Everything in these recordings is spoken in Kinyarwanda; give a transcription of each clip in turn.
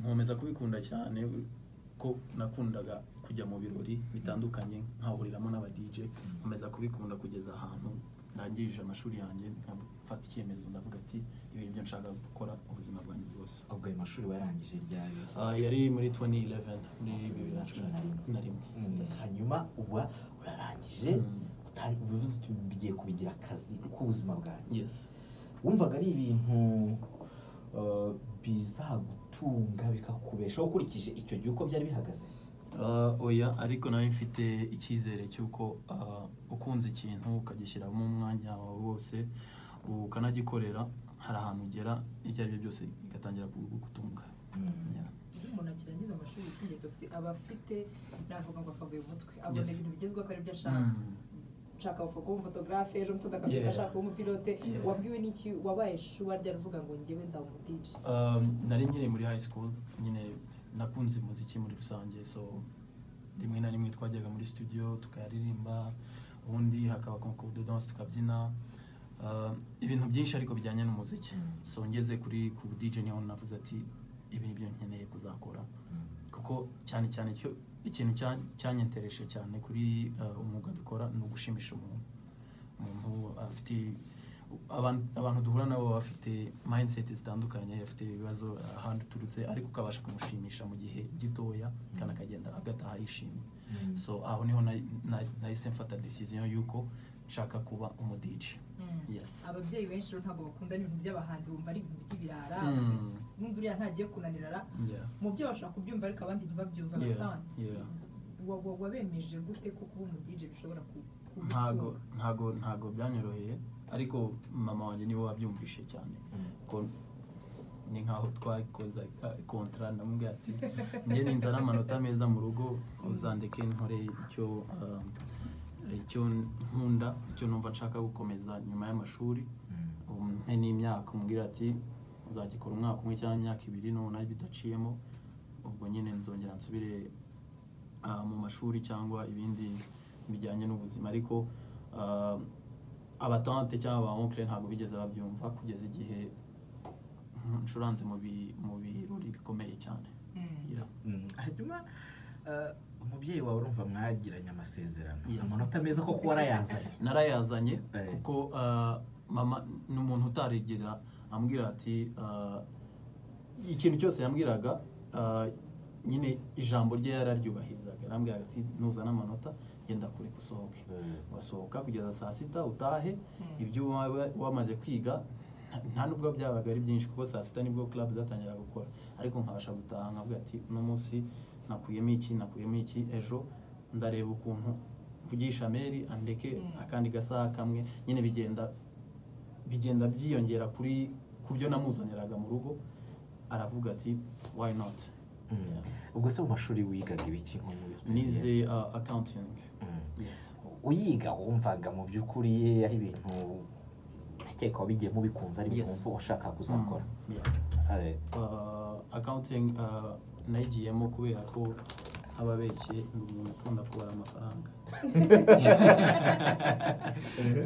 nkomeza kubikunda cyane ko nakundaga kujya mu birori bitandukanye nkahuriramo n'aba DJ nkomeza kubikunda kugeza ahantu ndangirije amashuri yanjye nkafata icyemezo ndavuga ati ibi byo nshaka gukora ubuzima bwanjye bwose ubwo ayo mashuri warangije ryari Ah, yari muri 2011 muri bibiri na cumi na rimwe Mm, hanyuma uba urarangije Mm. utan- ubivuze uti mbigiye kubigira akazi k'ubuzima bwanjye yes wumvaga ari ibintu uh, bizagutunga bikakubeshaho ukurikije icyo gihe uko byari bihagaze Ah, oya ariko nari mfite icyizere cy'uko ah, ukunze ikintu ukagishyiramo umwanya wawe wose ukanagikorera hari ahantu ugera ibyo ari byo byose bigatangira kugutunga Yeah. iyo umuntu akirangiza amashuri yisumbuye togisi aba afite navuga ngo akavuye umutwe abona Yes. ibintu bigezweho ko ari byo ashaka Mm. nshaka kuba umufotogarafe ejo mutunda akavuga Yeah. ashaka kuba umupilote Yeah. wabwiwe n'iki wabaye shuwa ryari uvuga ngo ngewe nzaba umudiji Um, nari nkiri muri high school nyine nakunze umuziki muri rusange so rimwe na rimwe twajyaga muri studio tukaririmba ubundi hakaba concours de danse tukabyina Um, ibintu byinshi ariko bijyanye n'umuziki Mm. so ngeze kuri ku DJ niho navuze ati ibi nibyo nkeneye kuzakora kuko cyane cyane cyo ikintu cya- cyanyentereshe cyane kuri uh, umwuga dukora ni ugushimisha umuntu umuntu afite abantu, abantu duhura nabo baba bafite mindset zitandukanye afite ibibazo ahantu uturutse ariko ukabasha kumushimisha mu gihe gitoya kandi akagenda agataha yishimye Mm. so aho niho na- na- nahise mfata decision y'uko nshaka kuba umudiji yes ababyeyi benshi rero ntabwo bakunda ibintu by'abahanzi bumva ari ibintu by'ibirara Mm. n'undi uriya ntagiye kunanirara yeah. mu byo bashobora kubyumva ariko abandi ntibabyumva Yeah, kandi yeah. wa- wa- wabemeje gute ko kuba umudije bishobora ku- ntago kugutunga ntago ntago byanyoroheye ariko mama wanjye niwe wabyumvise cyane Mm. ko ni nkaho twakoze eh, kontra ndamubwira ati njye ninzana amanota meza mu rugo uzandike nkore icyo um, icyo nkunda icyo numva nshaka gukomeza nyuma y'amashuri Mm. umpe n'imyaka umbwira ati uzagikora umwaka umwe cyangwa imyaka ibiri nubona bidaciyemo ubwo nyine nzongera nsubire ah, mu mashuri cyangwa ibindi bijyanye n'ubuzima ariko ah, abatante cyangwa ba onkle ntabwo bigeze babyumva kugeza igihe ncuranze mu bi- mu birori bikomeye cyane Mm. Yeah. Mm, hanyuma eh, umubyeyi wawe urumva mwagiranye amasezerano Yes. amanota meza koko warayazanye narayazanye Eh. kuko ah, mama ni umuntu utarigera ambwira ati ah, ikintu cyose yambwiraga ah, nyine ijambo rye yararyubahirizaga yarambwiraga ati nuzana amanota genda kure usohoke wasohoka kugeza saa sita utahe ibyo waba wamaze kwiga nta- nta nubwo byabaga ari byinshi kuko saa sita nibwo club zatangiraga gukora ariko nkabasha gutaha nkavuga ati uno munsi nakuyemo iki nakuyemo iki ejo ndareba ukuntu mvugisha meri andeke Mm. akandi gasaha kamwe nyine bigenda bigenda byiyongera kuri ku byo namuzaniraga mu rugo aravuga ati why not Mm. Yeah. ubwo se mu mashuri wigaga ibiki nko muri nize uh, accounting Mm. yes uyiga wumvaga mu by'ukuri ari ibintu ndakeka wabigiyemo bikunze ari ibintu Yes. wumva washaka kuzakora Mm. Yeah. Eh, uh, accounting uh, nayigiyemo kubera ko aba abeshye ni umuntu ukunda kubara amafaranga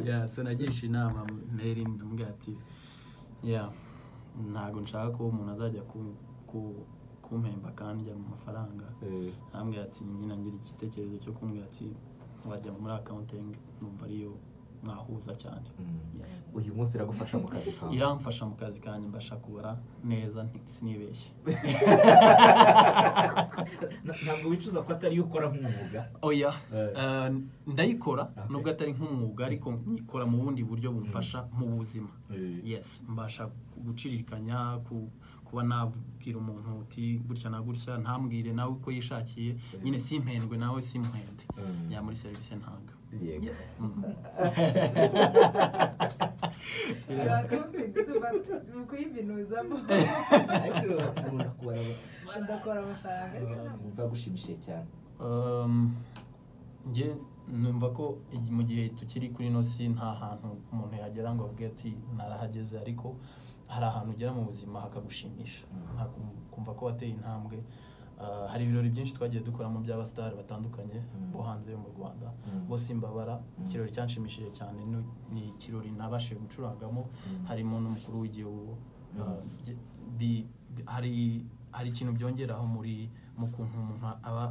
yeah, so nagisha inama meri ndamubwira ati yeah, ntabwo nshaka ko umuntu azajya ku, ku, kumpemba akandya mu mafaranga eh, arambwira ati nyina ngira igitekerezo cyo kumbwira ati wajya muri accounting numva ariyo mwahuza cyane mm. yes uyu munsi iragufasha mu kazi kawe iramfasha mu kazi kanjye mbasha kubara neza nti- sinibeshye Na- ntabwo wicuza ko atari yo ukora nk'umwuga oya Eh. eh, ndayikora Okay. nubwo atari nk'umwuga ariko nyikora mu bundi buryo bumfasha mu buzima Eh. yes mbasha gucirikanya ku- kuba nabwira umuntu uti gutya na gutya ntambwire nawe uko yishakiye nyine simpendwe nawe simpende Mm. ya muri serivisi ntanga Yego. yes mm. ni ukuyibinuzamo ariko urakunda kubara ndakora amafaranga ariko ntabwo wumva gushimishije cyane Um, njye numva ko igi- mu gihe tukiri kuri ino si nta hantu umuntu yagera ngo avuge ati narahageze ariko hari ahantu ugera mu buzima hakagushimisha Mm. Hakum- kumva ko wateye intambwe Uh, hari ibirori byinshi twagiye dukoramo by'abasitari batandukanye Mm. bo hanze yo mu rwanda Mm. bose imbabara Mm. ikirori cyanshimishije cyane ni- ni ikirori nabashije gucurangamo Mm. harimo n'umukuru w'igihugu Mm. Uh, bye- bi- hari hari ikintu byongeraho muri mu kuntu umuntu aba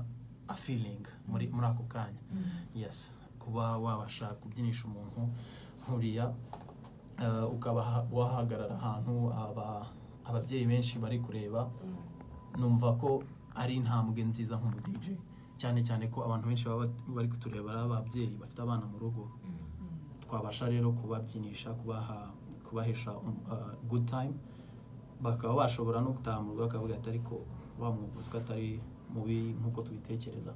afilinga muri muri ako kanya yes kuba wabasha kubyinisha umuntu nkuriya eh, ukaba ha- wahagarara ahantu aba- ababyeyi benshi bari kureba numva ko ari intambwe nziza nk'umu DJ cyane cyane ko abantu benshi baba bari kutureba ari ababyeyi bafite abana mu rugo twabasha rero kubabyinisha kubaha kubahesha um, uh, good time bakaba bashobora no gutaha mu rugo bakavuga ati ariko wa mwuguzi ko atari mubi nk'uko tubitekereza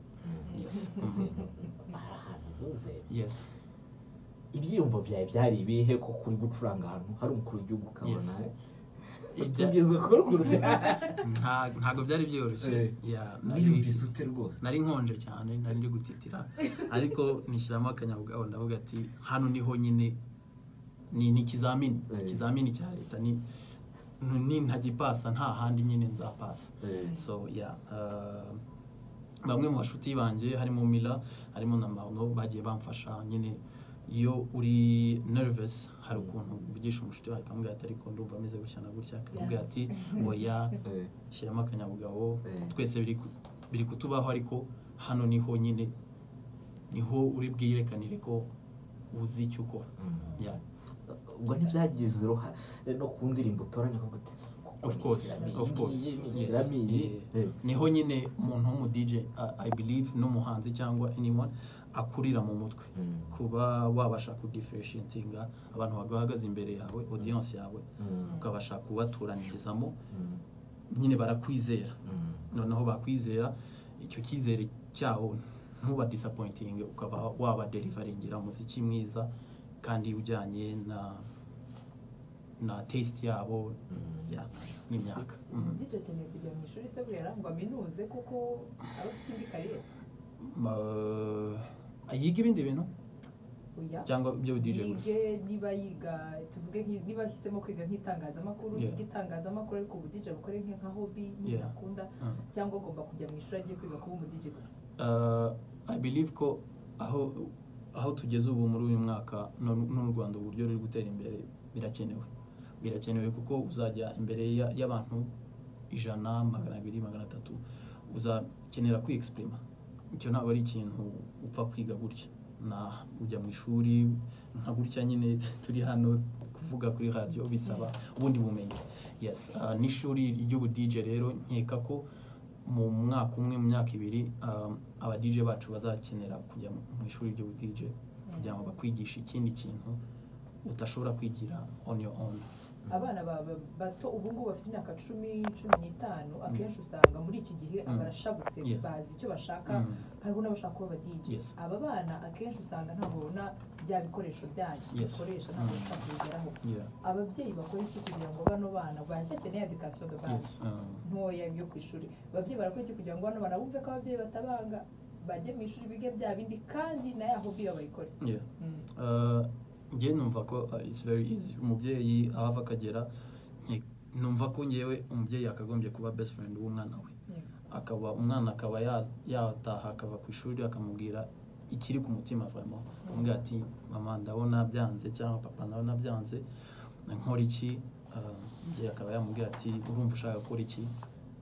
yes hari ahantu unyuze yes ibyiyumvo byawe byari ibihe ko kuri gucuranga ahantu hari umukuru w'igihugu ukabona Yes. Ibya- tugeze ku ruguru Nta- ntabwo byari byoroshye Eh. Yeah, nari- wiyumvise ute rwose nari nkonje cyane nari ndi gutitira ariko nishyiramo akanyabugabo ndavuga ati hano niho nyine ni ni ikizamini Eh. ikizamini cya leta ni ni- nintagipasa nta handi nyine nzapasa so yeah uh, bamwe mu bashuti banjye harimo Mila harimo na Mauno bagiye bamfasha nyine iyo uri nervous hari ukuntu uvugisha umushuti wawe akamubwira ati ariko ndumva ameze gutya na gutya akamubwira ati oya Eh. shyiramo akanyabugabo Eh. twese biri ku- biri kutubaho ariko hano niho nyine niho uri bwirekanire ko uzi icyo ukora Mm. yeah. ubwo ntibyagize uruhare no ku ndirimbo utoranya ko guteza of course of course yes. Yeah. niho nyine umuntu w'umu DJ uh, I believe n'umuhanzi cyangwa anyone akurira mu mutwe kuba wabasha kudifferentiatinga abantu bagahagaze imbere yawe audience yawe ukabasha kubaturanyirizamo nyine barakwizera noneho bakwizera icyo cyizere cyabo ntuba disappointing ukaba waba deliveringera umuziki mwiza kandi ujyanye na na taste yabo ya n'imyaka Mm. DJ akeneye kujya mu ishuri se burera ngo aminuze kuko aba afite indi kariyeri Ma- yiga ibindi bintu oya cyangwa ibyo DJ gusa yige niba yiga tuvuge nk'i- niba ahisemo kwiga nk'itangazamakuru Yeah. yiga itangazamakuru ariko ubu DJ abukore nke nka hobi Yeah. ntakunda Mm. cyangwa agomba kujya mu ishuri agiye kwiga kuba umu DJ gusa Uh, I believe ko aho aho tugeze ubu muri uyu mwaka no- n'u Rwanda uburyo ruri gutera imbere birakenewe birakenewe kuko uzajya imbere ya- y'abantu ijana magana abiri magana atatu uzakenera kwiyexprima icyo ntabwo ari ikintu upfa kwiga gutya na ujya mu ishuri nka gutya nyine turi hano kuvuga kuri radiyo bisaba ubundi bumenyi yes uh, n'ishuri ry'ubu DJ rero nkeka ko mu mwaka umwe mu myaka ibiri um, aba DJ bacu bazakenera kujya mu mu ishuri ry'ubu DJ kugira ngo bakwigishe ikindi kintu udashobora kwigira on your own abana ba- ba- bato ubu ngubu bafite imyaka cumi cumi n'itanu akenshi usanga muri iki gihe Mm. barashabutse Yeah. bazi icyo bashaka Mm. hariho n'abashaka kuba aba DJ Yes. aba bana akenshi usanga ntabwo babona bya bikoresho byanyu Yes. bikoresha ntabwo Mm. bashaka kubigeraho yeah ababyeyi bakora iki kugira ngo bano bana baracyakeneye education de base yes um, ntoya yo ku ishuri ababyeyi barakora iki kugira ngo bano bana bumve ko ababyeyi batabanga bajye mu ishuri bige bya bindi kandi na ya hobi bayikore yeah Mm. Uh, njye numva ko uh, it's very easy umubyeyi aho ava akagera nke- numva ko ngewe umubyeyi yakagombye kuba best friend w'umwana we akaba umwana akaba ya- yataha akava ku ishuri akamubwira ikiri ku mutima avamo akamubwira ati mama ndabona byanze cyangwa papa ndabona byanze nkora iki Uh, umubyeyi akaba yamubwira ati urumva ushaka gukora iki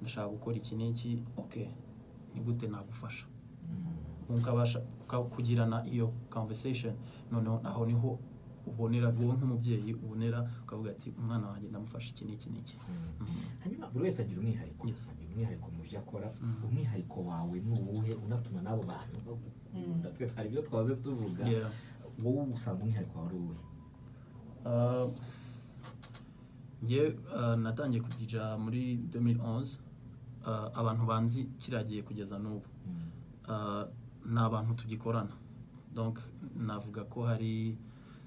ndashaka gukora iki n'iki ok ni gute nagufasha mukabasha muka- kugirana iyo conversation noneho aho niho ubonera wowe nk'umubyeyi ubonera ukavuga ati umwana wanjye ndamufasha iki n'iki n'iki hanyuma buri wese agira umwihariko Yes. agira umwihariko mu byo akora Mm. umwihariko wawe ni uwuhe unatuma n'abo bantu Mm. natwe hari ibyo twaze tuvuga Yeah. wowe usanga umwihariko wawe ari uwuhe Uh, njye uh, natangiye kudija muri 2011 uh, abantu banzi kiragiye kugeza n'ubu Mm. Uh, ni abantu tugikorana donc navuga ko hari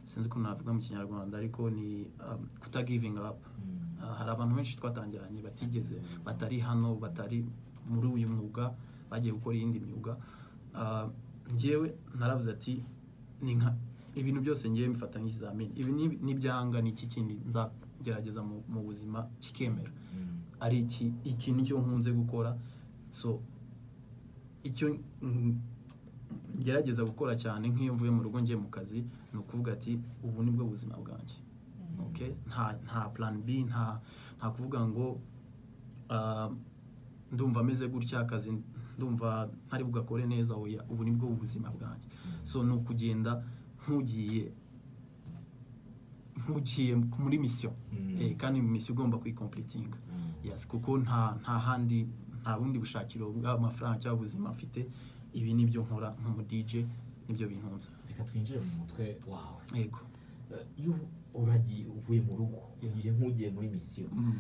sinzi ko navuga mu kinyarwanda ariko ni um, kuta giving up Mm. Uh, hari abantu benshi twatangiranye batigeze batari hano batari muri uyu mwuga bagiye gukora iyindi myuga Uh, njyewe naravuze ati ni nka ibintu byose ngiye mfata nk'ikizamini ibi ni- ni ibyanga ni iki kindi nzagerageza mu- mu buzima kikemera Mm. ari iki ikintu cyo nkunze gukora so icyo mm, ngerageza gukora cyane nk'iyo mvuye mu rugo ngiye mu kazi ni ukuvuga ati ubu ni bwo buzima bwanjye Mm. okay? nta nta plan b nta nta kuvuga ngo ah, ndumva ameze gutya akazi ndumva ntari bugakore neza oya ubu nibwo buzima bwanjye so ni ukugenda nk'ugiye nk'ugiye muri misiyo Mm. Eh, kandi misiyo ugomba kuyikompletinga yes kuko nta nta handi nta bundi bushakiro bw'amafaranga cyangwa ubuzima mfite ibi nibyo nkora nk'umudj nibyo bintunze reka twinjire mu mutwe wawe yego Eh, iyo uragiye uvuye mu rugo Yeah. ugiye nk'ugiye muri misiyo Mm.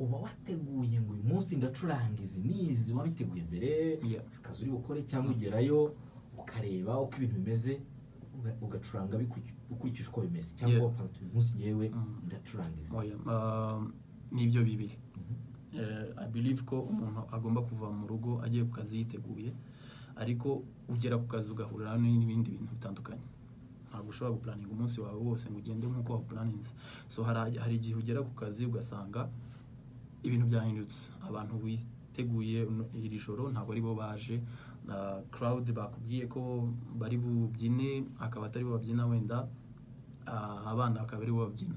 uba wateguye ngo uyu munsi ndacuranga izi n'izi wari witeguye mbere Yeah. akazi uri bukore cyangwa ugerayo ukareba uko ibintu bimeze uga- ugacuranga bikuri- ukurikije uko bimeze cyangwa Yeah. wapanze uti uyu munsi ngewe Mm. ndacuranga izi Oya, um, nibyo bibiri Mhm. Eh, i believe ko umuntu agomba kuva mu rugo agiye ku kazi yiteguye ariko ugera ku kazi ugahurira n'ibindi bintu bitandukanye ntabwo ushobora gupulaninga umunsi wawe wose ngo ugende nk'uko wawupulaninze so hari hari igihe ugera ku kazi ugasanga ibintu byahindutse abantu witeguye uno- iri joro ntabwo ari bo baje na crowd bakubwiye ko bari bubyine akaba atari bo babyina wenda ah, abana bakaba ari bo babyina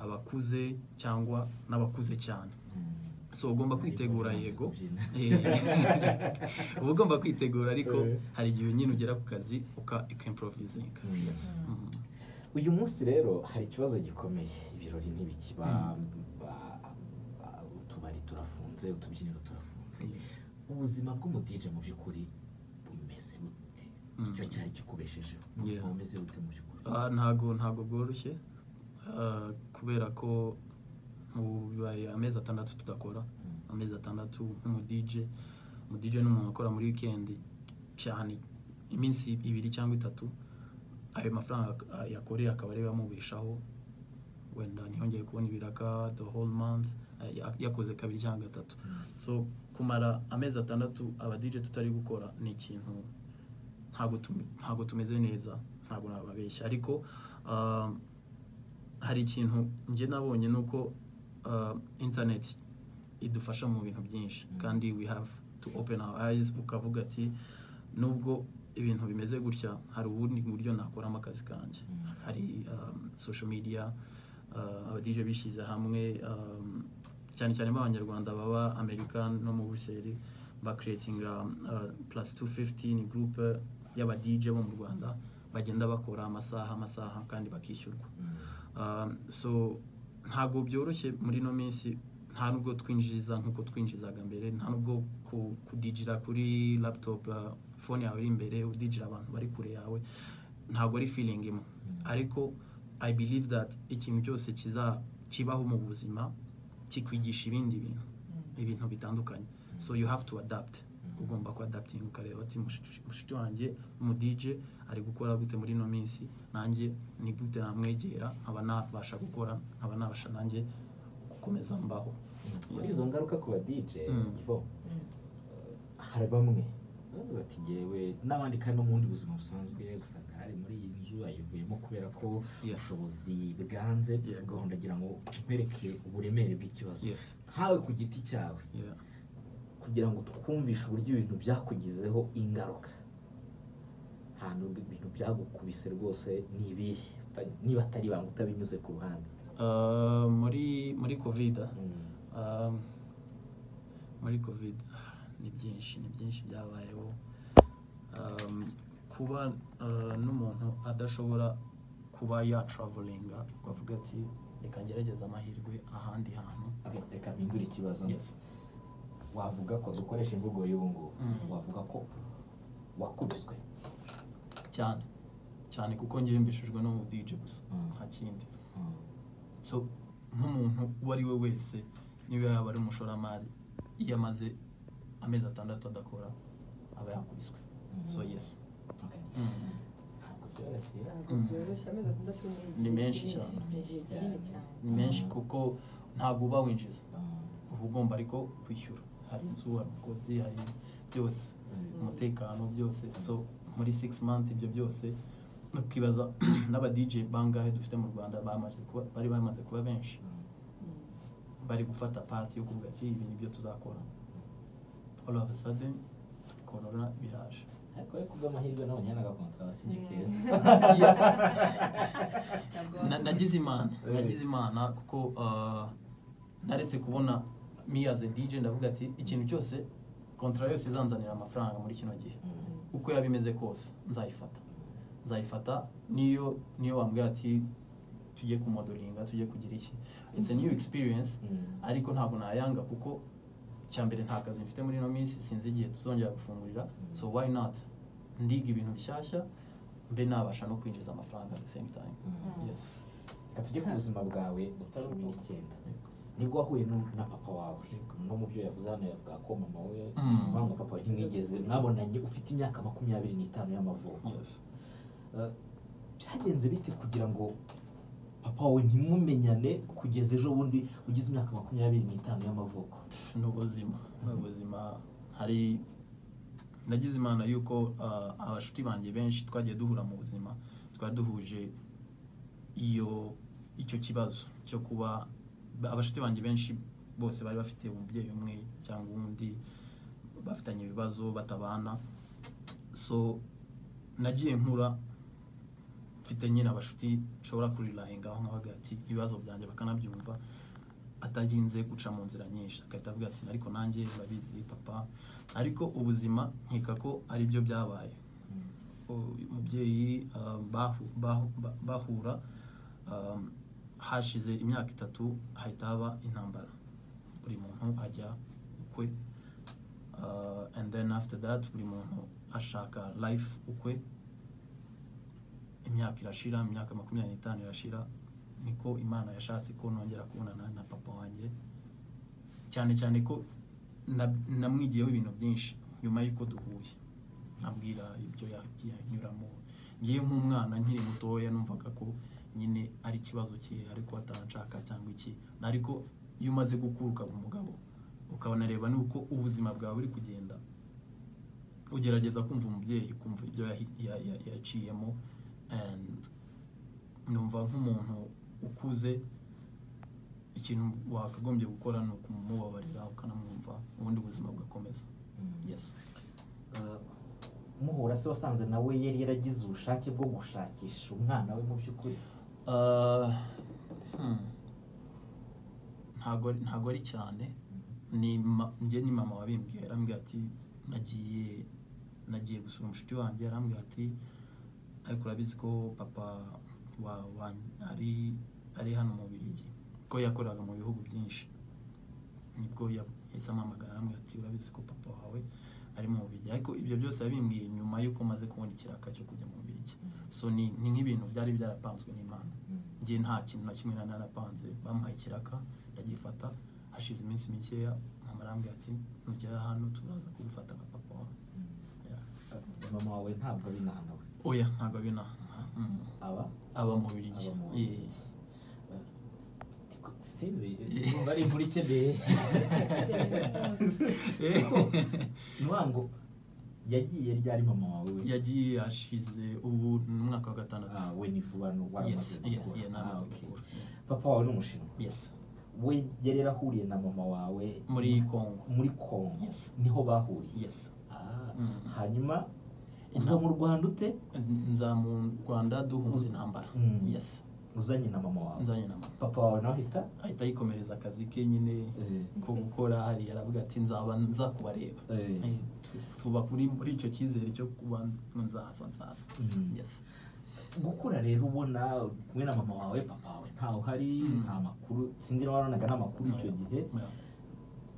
abakuze cyangwa n'abakuze cyane so ugomba kwitegura yego Eh, uba ugomba kwitegura ariko Eh. hari igihe nyine ugera ku kazi uka ikimporovizinga Mm. yes Mhm. uyu munsi rero hari ikibazo gikomeye ibirori ntibikiba Mm. ba- ba- utubari turafunze utubyiniro turafunze Yes. ubuzima bw'umudije mu by'ukuri bumeze bute Mm. icyo cyari kikubeshejeho ubuzima Yeah. bumeze bute mu by'ukuri Ah, ntago ntago bworoshye Ah, kubera ko ubu bibaye amezi atandatu tudakora Mm. amezi atandatu nk'umudj umudj ni umuntu ukora muri wikendi cyane iminsi ibiri cyangwa itatu ayo mafaranga ak- yakoreye akaba ariyo yamubeshaho wenda ntiyongeye kubona ibiraka the whole month ah, ya- yakoze kabiri cyangwa gatatu so kumara amezi atandatu abadj tutari gukora ni ikintu ntabwo tum- ntabwo tumeze neza ntabwo nababeshya ariko ah, hari ikintu njye nabonye ni uko ah, internet idufasha mu bintu byinshi Mm. kandi we have to open our eyes ukavuga ati nubwo ibintu bimeze gutya hari ubundi buryo nakoramo akazi kanjye Mm. hari um, social media uh, abadije bishyize hamwe um, cyane cyane b'abanyarwanda baba amerika no mu buseri bakreatinga plus 250 ni group y'abadije bo mu rwanda bagenda bakora amasaha amasaha kandi bakishyurwa Mm. Um, so ntabwo byoroshye muri ino minsi nta nubwo twinjiza nk'uko twinjizaga mbere nta nubwo ku- kudijira kuri laptop uh, phone yawe iri imbere udijira abantu bari kure yawe ntabwo ari feeling imwe ariko i believe that ikintu cyose kiza kibaho mu buzima kikwigisha ibindi bintu ibintu bitandukanye so you have to adapt ugomba kuadaptinga ukareba ati "Mushiki- mushiki wanjye umu dj ari gukora gute muri ino minsi nanjye ni gute namwegera nkaba nabasha gukora nkaba nabasha nanjye gukomeza mbaho muri izo ngaruka ku badije Mm. bo hari bamwe bavuze ati ngewe n'abandi kandi no mu bundi buzima busanzwe usanga ari muri iyi nzu ayivuyemo kubera ko Yeah. ubushobozi bwanze Yego. gahunda agira ngo mpereke uburemere bw'ikibazo yes nkawe ku giti cyawe yeah. kugira ngo twumvishe uburyo ibintu byakugizeho ingaruka ahantu ibintu byagukubise rwose ni ibihe Uta- niba atari ibanga utabinyuze ku ruhande Uh, muri muri covid um, muri covid ah, ni byinshi ni byinshi byabayeho um, kuba uh, n'umuntu adashobora kuba yatravalinga ukavuga ati reka ngerageze amahirwe ahandi hantu Okay, reka mpindure ikibazo yes wavuga ko dukoresha imvugo y'ubu ngubu Mm. wavuga ko wakubiswe cyane cyane kuko njye yumvishijwe no mu DJ gusa Mm. nta kindi so nk'umuntu uwo ari we wese niba yaba ari umushoramari iyo amaze amezi atandatu adakora aba yakubiswe so yes Okay. Mm. Ntabwo byoroshye. ntabwo Mm. byoroshye amezi atandatu Ni igihe menshi kinini, cyane. ni igihe kinini cyane ni menshi kuko ntabwo uba winjiza Mm. uba ugomba ariko kwishyura hari inzu hari umukozi hari byose umutekano byose so muri six months ibyo byose ukibaza n'aba DJ bangahe dufite mu Rwanda bamaze kuba bari bamaze kuba benshi Mm. bari gufata part yo kuvuga ati ibi nibyo tuzakora all of a sudden corona biraje ariko yo kubw'amahirwe nabonye n'agakontara sinye Mm. keza Ntabwo Na- nagize imana Eh. nagize imana kuko uh, naretse kubona me as a DJ ndavuga ati ikintu cyose kontara yose izanzanira amafaranga muri kino gihe uko yaba imeze kose nzayifata nzayifata niyo niyo wambwira ati tujye kumodoringa tujye kugira iki it's a new experience ariko ntabwo nayanga kuko cya mbere nta kazi mfite muri ino minsi sinzi igihe tuzongera gufungurira so why not ndiga ibintu bishyashya mbe nabasha no kwinjiza amafaranga at the same time Mhm. yes reka tujye ku buzima bwawe cumi n'icyenda nibwo wahuye nu- na papa wawe no mu byo yavuze hano yavuga ko mama we Mm. mama papa we ntimwigeze mwabonanye ufite imyaka makumyabiri n'itanu y'amavuko yes Eh, byagenze bite kugira ngo papa wawe ntimumenyane kugeza ejo bundi ugize imyaka makumyabiri n'itanu y'amavuko ni ubuzima ni ubuzima hari ndagize imana yuko ah, abashuti banjye benshi twagiye duhura mu buzima twari duhuje iyo icyo kibazo cyo kuba ba- abashuti banjye benshi bose bari bafite umubyeyi umwe cyangwa undi bafitanye ibibazo batabana so nagiye nkura mfite nyine abashuti nshobora kurirahingaho nk'abaga ati ibibazo byanjye bakanabyumva atarinze guca mu nzira nyinshi agahita avuga ati ariko nanjye urabizi papa ariko ubuzima nkeka ko ari byo byabaye U- umubyeyi ah, bahu- bahu- ba- bahura ah, hashize imyaka itatu hahita haba intambara buri muntu ajya ukwe Ah, and then after that buri muntu ashaka life ukwe imyaka irashira imyaka makumyabiri n'itanu irashira niko imana yashatse ko nongera kubonana na papa wanjye cyane cyane ko na- namwigiyeho ibintu byinshi nyuma y'uko duhuye nkabwira ibyo yagiye anyuramo ngewe nk'umwana nkiri mutoya numvaga ko nyine ari ikibazo cye ariko ataranshaka cyangwa iki ariko iyo umaze gukura ukaba umugabo ukanareba n'uko ubuzima bwawe buri kugenda ugerageza kumva umubyeyi ukumva ibyo yahi- ya- ya- yaciyemo and numva nk'umuntu ukuze ikintu wakagombye gukora ni ukumubabarira ukanamwumva ubundi buzima bugakomeza yes Eh, muhura se wasanze nawe yari yaragize ubushake bwo gushakisha umwana we mu by'ukuri Uh, hmm. ntago ntago ari cyane ni ma- njye ni mama wabimbwiye arambwira ati nagiye nagiye gusura umushuti wanjye arambwira ati ariko urabizi ko papa wa, wa ari ari hano mu Bubiligi ko yakoraga mu bihugu byinshi nibwo ya- yahise ampamagara arambwira ati urabizi ko papa wawe ari mu Bubiligi ariko ibyo byose yabimbwiye nyuma y'uko maze kubona ikiraka cyo kujya mu Bubiligi so ni ni nk'ibintu byari byarapanzwe n'Imana njye nta kintu na kimwe nari narapanze bamuhaye ikiraka ndagifata hashize iminsi mikeya mama arambwira ati nugera hano tuzaza kugufata nka papa wawe Yeah. Eh, mama wawe ntabwo ari inaha nawe oya ntabwo ari na mm. aba aba mu birigi Aba mu Bubiligi. sinzi eh, numva ari inkuru ikeneye ntiwango yagiye ryari mama wawe we yagiye ashize ubu ni umwaka wa gatandatu Ah, we ni vuba no waramaze yes yeah, gukura. yeah, Ah, namaze okay. gukura Yeah. papa wawe ni umushinwa yes we yari yarahuriye na mama wawe muri Congo muri kongo Yes. niho bahuriye yes Ah, Mm. hanyuma uza mu rwanda ute nza mu rwanda duhunze intambara Mm. yes uzanye na mama wawe nzanye na mama papa wawe nawe ahita ahita yikomereza akazi ke nyine ko gukora hari aravuga ati nzaba nza kubareba Eh. Eh, tu- tuba kuri muri icyo cyizere cyo kuba nzaza nzaza Mm. yes gukura rero ubona kumwe na mama wawe papa wawe ntawe uhari Mm. nta makuru sinzi niba waronaga n'amakuru icyo gihe Yeah.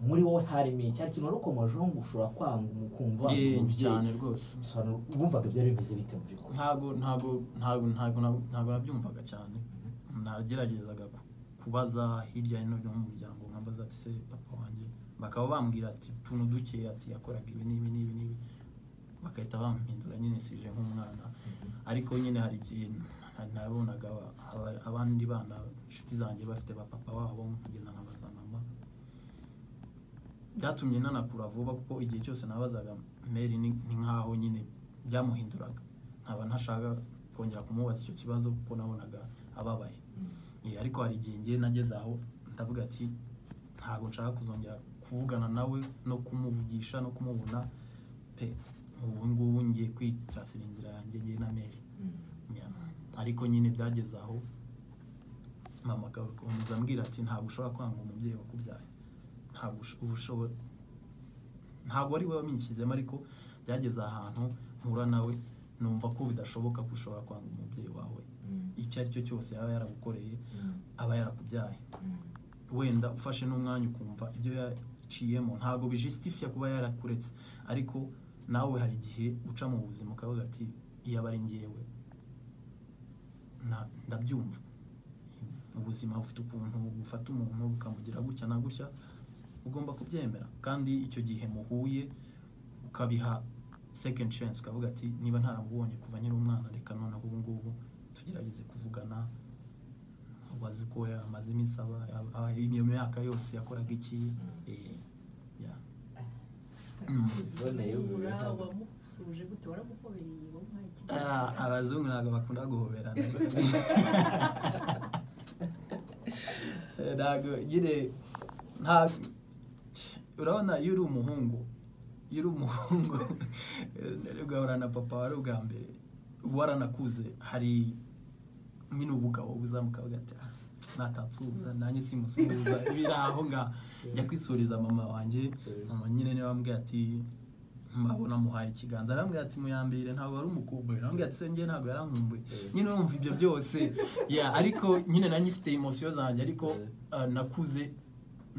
muri wowe harimo cya kintu wari ukomejeho ngo ushobora kwanga umukumva wanga Eh, umubyeyi. cyane rwose Bisobanura- wumvaga byari bimeze bite mu by'ukuri ntago ntago ntago ntago nab- ntago nabyumvaga cyane nageragezaga ku- kubaza hirya no hino mu muryango nkabaza ati se papa wanjye bakaba bambwira ati utuntu duke ati yakoraga ibi n'ibi n'ibi n'ibi bagahita bampindura nyine sije nk'umwana ariko nyine hari igihe na- nabonaga aba- aba- abandi bana inshuti zanjye bafite ba papa wabo nkagenda nkabaza mama byatumye nanakura vuba kuko igihe cyose nabazaga meri ni ni nkaho nyine byamuhinduraga nkaba ntashaka kongera kumubaza icyo kibazo kuko nabonaga ababaye Eh, ariko hari igihe ngiye nageze aho ndavuga ati ntabwo nshaka kuzongera kuvugana nawe no kumuvugisha no kumubona pe ubu ngubu ngiye kwitrasira inzira yanjye ngiye na meri Yeah. ariko nyine byageze aho mama agakomeza ambwira ati ntabwo ushobora kwanga umubyeyi wakubyaye ntabwo ush- uba ushobora nta ntabwo ari we wabinshyizemo ariko byageze ahantu mpura nawe numva ko bidashoboka ko ushobora kwanga umubyeyi wawe icyo ari cyo cyose yaba yaragukoreye aba yarakubyaye wenda ufashe n'umwanya ukumva ibyo yaciyemo ntabwo bijisitifiya kuba yarakuretse ariko nawe hari igihe uca mu buzima ukavuga ati iyo aba ari ngewe na- ndabyumva ubuzima bufite ukuntu bufata umuntu bukamugira gutya na gutya ugomba kubyemera kandi icyo gihe muhuye ukabiha second chance ukavuga ati niba ntarabubonye kuva nyiri umwana reka noneho ubu ngubu tugerageze kuvugana wazi ko yamaze iminsi aba aba- iyo myaka yose yakoraga iki Eh, yeah. Uboneye ububi. wamusuje gute waramuhobereye wamuhaye ikiganiro Ah, abazungu ntabwo bakunda guhoberana Eh, ntabwo nyine nta urabona iyo uri umuhungu iyo uri umuhungu eh, ugahura na papa wari ubwa mbere waranakuze hari nyine ubugabo buzamuka bugati natatsuza nanjye simusuhuza biri aho ngaho njya kwisuriza mama wanjye mama nyine niwe wambwiye ati mbabona amuhaye ikiganza arambwira ati muyambire ntabwo wari umukumbuye arambwira ati senge ntabwo yarankumbuye Eh. nyine wumva ibyo byose ya ariko nyine nanjye ifite imosiyo zanjye ariko Eh. ah, nakuze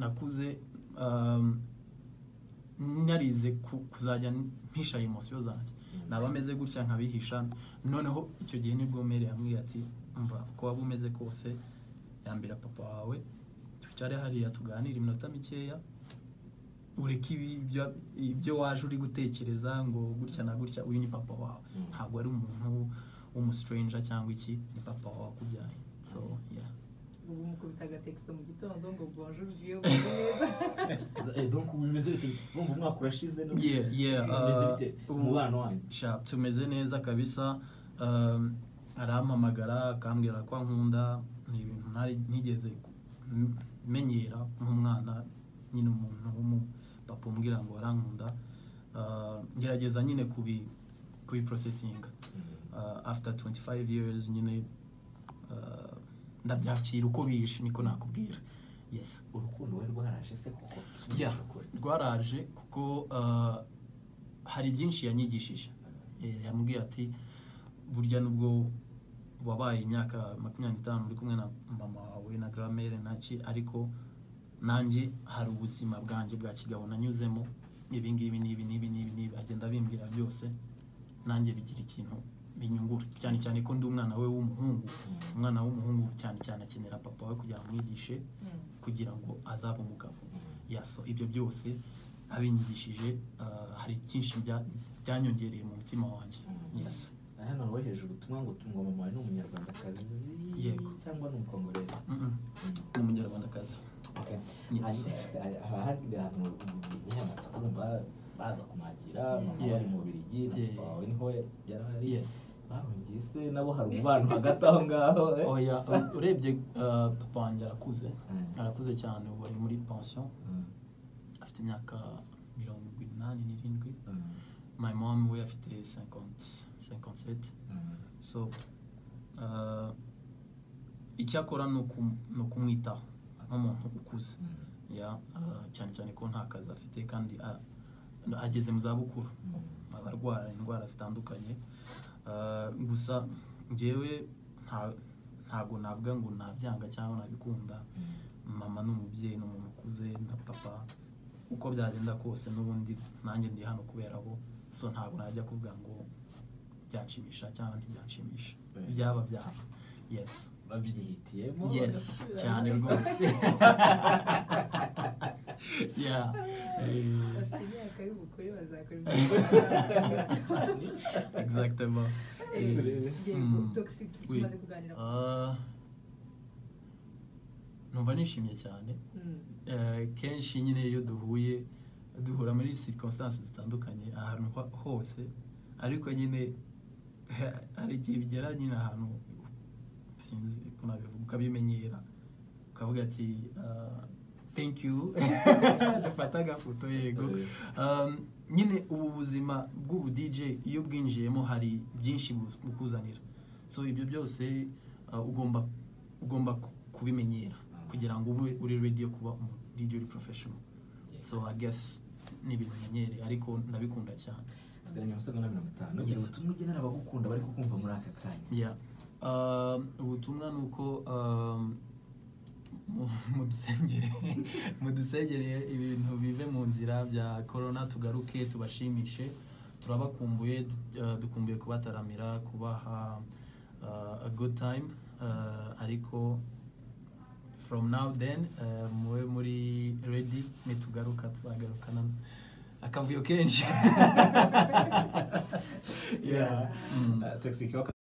nakuze um, narize ku- kuzajya mpisha imosiyo zanjye naba ameze gutya nkabihisha noneho icyo gihe nibwo mere yambwiye ati mva uko waba umeze kose yambira papa wawe twicare hariya tuganire iminota mikeya ureke ibi- ibyo- ibyo waje uri gutekereza ngo gutya na gutya uyu ni papa wawe Mm. ntabwo ari umuntu w'umusitrenja cyangwa iki ni papa wawe akubyaye so yeah ubu mukubitaga texto mu gitondo ngo bonjour vieux bonjour neza Eh, donc ubu bimeze bite urumva umwaka urashize no- Yeah, yeah, Bimeze uh, bite? ubu- umubano wanyu Sha, tumeze neza kabisa um, arampamagara akambwira ko ankunda ni ibintu ntari ntigeze ku- m- menyera nk'umwana nyine umuntu w'umupapa umbwira ngo arankunda Uh, ngerageza nyine kubi kubiprosesinga uh, after 25 years nyine uh, ndabyakira uko bishe niko nakubwira yes urukundo wari rwaraje se koko Yeah, rwaraje kuko uh, hari byinshi yanyigishije Eh, yambwiye ati burya nubwo wabaye imyaka makumyabiri n'itanu uri kumwe na mama wawe na garamere naki ariko nanjye hari ubuzima bwanjye bwa kigabo nanyuzemo ibi ngibi n'ibi n'ibi n'ibi n'ibi agenda bimbwira byose nanjye bigira ikintu binyungura cyane cyane ko ndi umwana we w'umuhungu umwana w'umuhungu cyane cyane akenera papa we kugira ngo amwigishe kugira ngo azabe umugabo yaso ibyo byose abinyigishije ah, hari byinshi bya- byanyongereye mu mutima wanjye Mm. yasi hano wohereje ubutumwa ngo ngo mama wawe ni umunyarwandakazi Yego. cyangwa ni umukongorezi ni umunyarwandakazi Okay. Yes. Hari- hari- haba hari ahantu nk'amatsiko urumva baza kumwakira mama Yeah. wari mu Bubiligi na Yeah. papa wawe niho yari ari Yes. bahungiye se nabo hari umubano hagati aho ngaho eh? oya u- urebye ah, papa wanjye arakuze Mm. arakuze cyane ubu ari muri pension Mm. afite imyaka mirongo inani n'irindwi Mm. my mom we afite 50 57 Mm. so ah, icyo akora ni ukum- ni ukumwitaho nk'umuntu ukuze Mm. ya ah, cyane cyane ko nta kazi afite kandi ah, ageze mu zabukuru Mm. abarwara indwara zitandukanye Ah, gusa ngewe nta- ntago navuga ngo nabyanga cyangwa nabikunda mama ni umubyeyi ni umuntu ukuze na papa uko byagenda kose n'ubundi nanjye ndi hano kubera bo so ntabwo najya kuvuga ngo byanshimisha cyangwa ntibyanshimisha Eh. byaba byaba yes babyihitiyemo yes cyane rwose yeah Eh, bafite imyaka y'ubukure bazakora ibyo exactement Excellent. yego Mm. toxic Oui. tumaze kuganira ku- Ah, numva nishimye cyane Mm. Eh, kenshi nyine iyo duhuye duhura muri circonstances zitandukanye ahantu ho- hose ariko nyine hari igihe bigera nyine ahantu sinzi ko nabivuga ukabimenyera ukavuga ati ah, thank you dufata agafoto yego Um, nyine ubu buzima bw'ubu DJ iyo bwinjiyemo hari byinshi bu- bukuzanira so ibyo byose uh, ugomba ugomba ku- kubimenyera kugira ngo ube uri ready yo kuba umu DJ uri professional so I guess ni ibintu menyereye ariko ndabikunda cyane nsigaranye amasaga na mirongo itanu Yes. gira ubutumwa ugenera abagukunda bari kukumva muri aka kanya Yeah. Um, ubutumwa ni uko um, mu- mudusengere mudusengere ibintu bive mu nzira bya korona tugaruke tubashimishe turabakumbuye du- uh, dukumbuye kubataramira kubaha uh, a good time uh, ariko from now then uh, mube muri ready nitugaruka tuzagarukana akavuyo kenshi yeah. Mm. Uh, toxic waka-